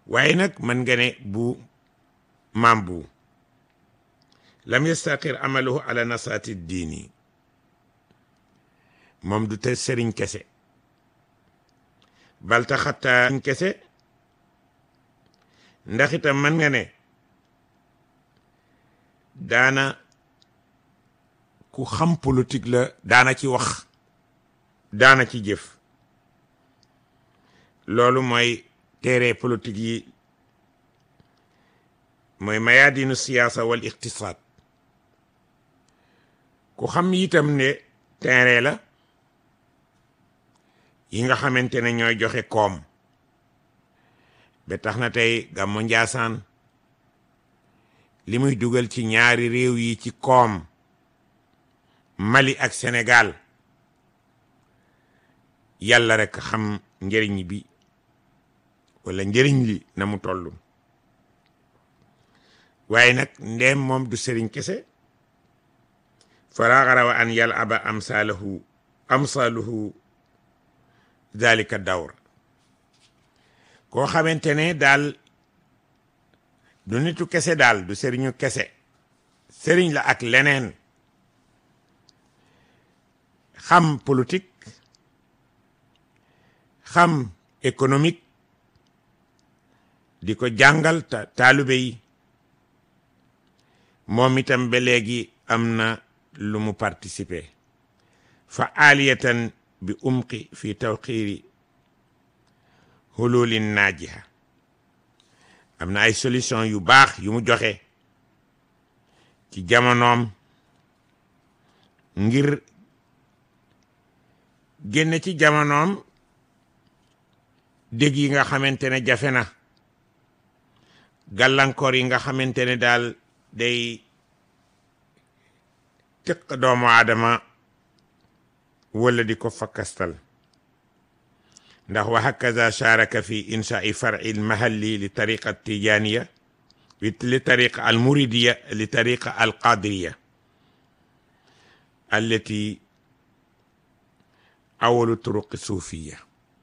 waaye nag mën nga ne bu maam bu lam yastaqir amaluhu ala nasaati diini moom du te sëriñ kese balta xatta sëriñ kese ndax itam mën nga ne daana ku xam politique la daana ci wax daana ci jëf loolu mooy téere politique yi mooy mayaadinu siyaasa wal iqtisaad ku xam itam ne téere la yi nga xamante ne ñooy joxe koom ba tax na tey gàmmu Njaasaan li muy dugal ci ñaari réew yi ci koom Mali ak Sénégal yàlla rek xam njëriñ bi wala njëriñ li na mu toll waaye nag ndeem moom du sëriñ kese faraxarawa an yal aba amsalahu amsaluhu dalika dawr koo xamante ne daal du nitu kese daal du sëriñu kese sëriñ la ak leneen xam politique xam économique di ko jàngal ta taalibe yi moom itam ba léegi am na lu mu participer fa aliyatan bi umqi fi tawxiiri hululin naajiha am na ay solution yu baax yu mu joxe ci jamonoom ngir génne ci jamonoom dégg yi nga xamante ne jafe na gàllankoor yi nga xamante ne daal day tëq doomu aadama wala di ko fakkastal ndax wa hakaza sharaka fi inshaai far'i lmahalli li tariqa tijaniya li tariqa almuridiya li tariqa alqadiriya allati awalu turuqi suufiya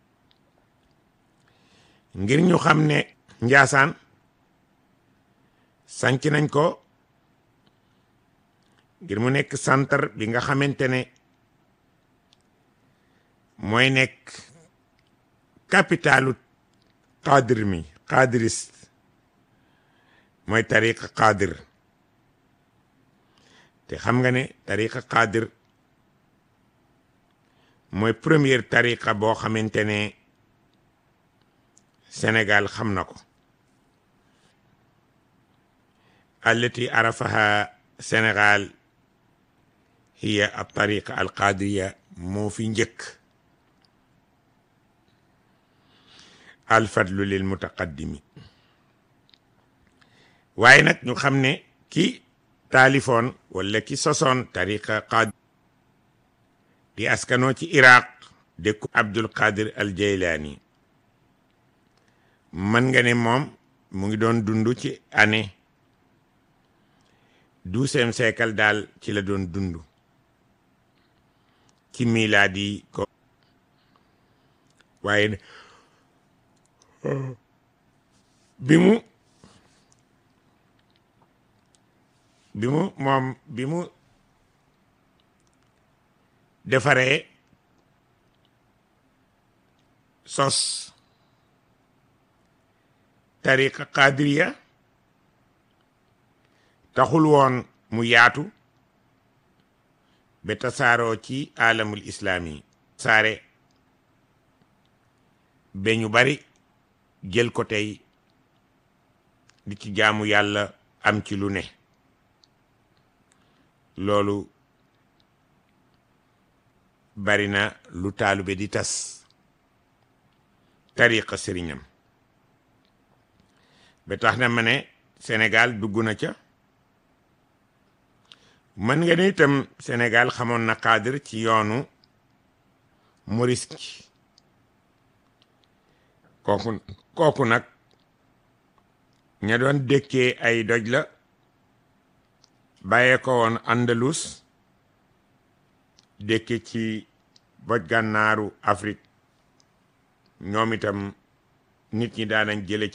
ngir ñu xam ne njaasaan sanc nañ ko ngir mu nekk centre bi nga xamante ne mooy nekk capitalu qadir mi qadiriste mooy tariqa qadir te xam nga ne tariqa qadir mooy première tariqa boo xamante ne Sénégal xam na ko allati arafaha Sénégal hiya al tariqa al qadiriya moo fi njëkk al fadlu lil mutaqaddimi waaye nag ñu xam ne ki taalifoon wala ki sosoon tariqa qad di askanoo ci iraq dëkku abdul qadir al jaylaani mën nga ne moom mu ngi doon dund ci année douzième siècle daal ci la doon dund ci milaadi ko waaye bi mu bi mu moom bi mu defaree sos tariqa qadiriya taxul woon mu yaatu ba tasaaroo ci alamul islaami saare ba ñu bari jël ko tey di ci jaamu yàlla am ci lu ne loolu bari na lu taalube di tas tariqa sëriñam ba tax na ma ne Sénégal dugg na ca mën nga ni itam Sénégal xamoon na cadre ci yoonu Morisque kooku kooku nag ña doon dëkkee ay doj la bàyyee ko woon Andalus dëkke ci boj gànnaaru Afrique ñoom itam nit ñi daanañ jële